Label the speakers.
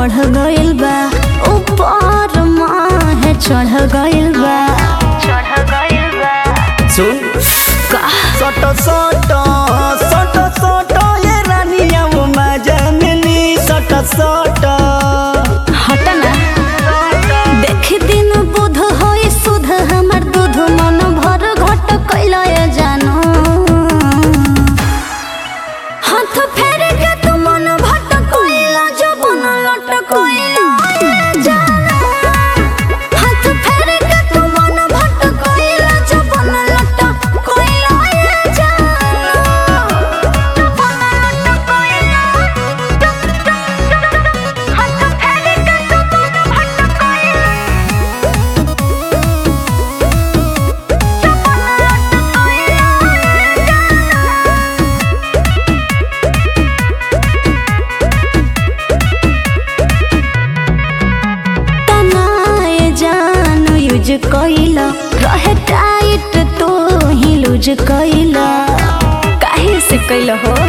Speaker 1: बढ़ गइल बा ऊपर माहे चढ़ गइल बा चढ़ गइल बा
Speaker 2: सुन
Speaker 1: का
Speaker 2: सट सट सट सट ये रानिया वो मजननी सट सट
Speaker 1: हट ना देख दिन बुध होई सुध हमर दूध मन भर घट कैला जानो हाथ फेर के तू मन भट कैला जबन लट कैला जानो हाथ फेर के तू मन भट कैला जबन लट कैला जानो जबन लट कैला हाथ फेर के तू मन भट कैला तनाए जान यूज कइला रहे टाइट तो ही लूज कइला काहे से कइला हो